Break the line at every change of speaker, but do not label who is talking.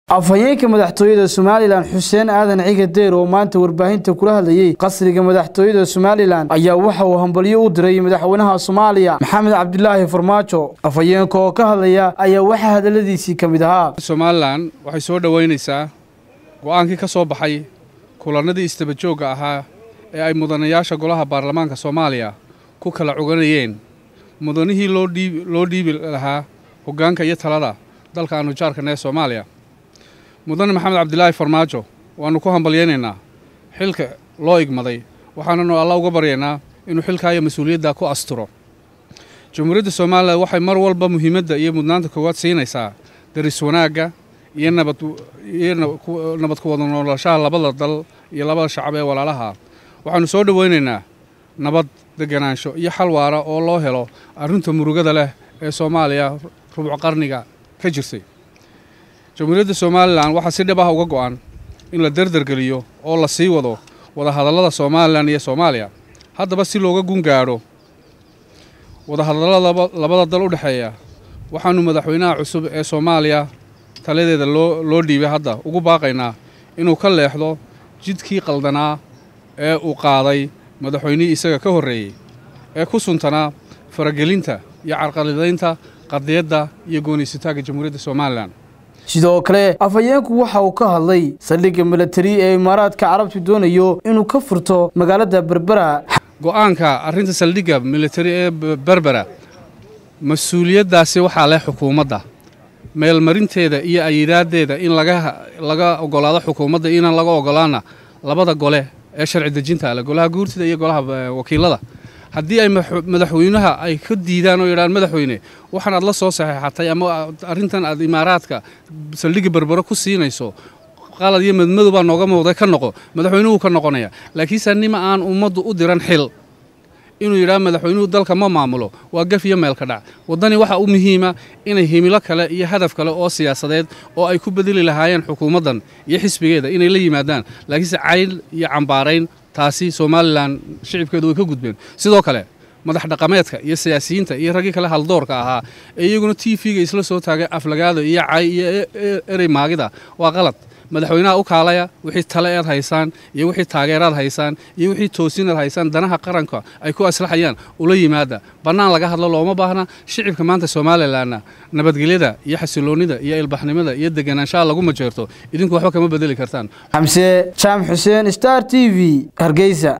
afhayeenka madaxtooyada somalilan xuseen aadan ciga deyr oo maanta warbaahinta kula hadlayey qasriga madaxtooyada somalilan ayaa waxa uu hambalyo u diray madaxweynaha soomaaliya maxamed cabdilaahi farmaajo afhayeenka oo ka hadlaya ayaa waxaa hadaladiisii ka mid ahaa
somalilan waxay soo dhoweynaysaa go'aankii ka soo baxay kulannadii istabajoogga ahaa ee ay mudanayaasha golaha baarlamaanka soomaaliya ku kala cuganayeen mudanihii loo dhiibi lahaa hoggaanka iyo talada dalka aanu jaarkana ee soomaaliya mudane maxamed cabdilaahi farmaajo waannu ku hambalyaynaynaa xilka loo igmaday waxaananu alla uga baryaynaa inuu xilkaa iyo mas-uuliyadda ku asturo jamhuuriyadda somalilan waxay mar walba muhiimadda iyo mudnaanta koowaad siinaysaa daris wanaagga iyo nabadiyo nabad ku wada noolashaha labada dal iyo labada shacab ee walaalaha waxaannu soo dhowaynaynaa nabad deganaansho iyo xal waara oo loo helo arrinta murugada leh ee soomaaliya rubuc qarniga ka jirtay jamhuuriyadda somalilan waxaa si dhib ah uga go'an in la derdergeliyo oo la sii wado wadahadallada somalilan iyo soomaaliya haddaba si looga gun gaadho wadahadallada labada dal u dhexeeya waxaannu madaxweynaha cusub ee soomaaliya taladeeda loo loo dhiibay hadda ugu baaqaynaa inuu ka leexdo jidkii qaldanaa ee uu qaaday madaxweynihii isaga ka horreeyey ee ku suntanaa faragelinta iyo carqaladaynta qadiyadda iyo gooniysataagga jamhuuriyadda somalilan
sidoo kale afhayeenku waxa uu ka hadlay saldhigga milatari ee imaaraadka carabtu doonayo inuu ka furto magaalada berbera
go'aanka arrinta saldhigga militari ee berbera mas-uuliyaddaasi waxaa leh xukuumadda meelmarinteeda iyo ayidaaddeeda in laga ogolaado xukuumadda inaan laga ogolaana labada gole ee sharci dejinta leh golaha guurtida iyo golaha wakiilada haddii ay madaxweynaha ay ka diidaan oo yidhahaan madaxweyne waxaan aad la soo saxeexatay ama arrintan aad imaaraadka saldhigga berbero ku siinayso qalad iyo madmadow baa nooga muuqday ka noqo madaxweynuhu ka noqonaya laakiinse nima aan ummaddu u diran xil inuu yidhaha madaxweynuhu dalka ma maamulo waa gaf iyo meelka dhac waddani waxaa u muhiima inay himilo kale iyo hadaf kale oo siyaasadeed oo ay ku bedeli lahaayeen xukuumaddan iyo xisbigeeda inay la yimaadaan laakiinse cayl iyo cambaarayn taasi somalilan shicibkeedu way ka gudbeen sidoo kale madax dhaqameedka iyo siyaasiyiinta iyo raggii kale haldoorka ahaa ee iyaguna t v-ga isla soo taagay aflagaado iyo cay iyo erey maagida waa qalad madaxweynaha u kaalaya wixii tale ead haysaan iyo wixii taageeraad haysaan iyo wixii toosinaad haysaan danaha qaranka ay ku aslaxayaan ula yimaada bannaan laga hadlo looma baahna shicibka maanta somalilanna nabadgelyada iyo xasiloonnida iyo ilbaxnimada iyo deganaanshaha lagu majeerto idinku waxba kama bedeli kartaan
xamse jaam xuseen star t v hargeysa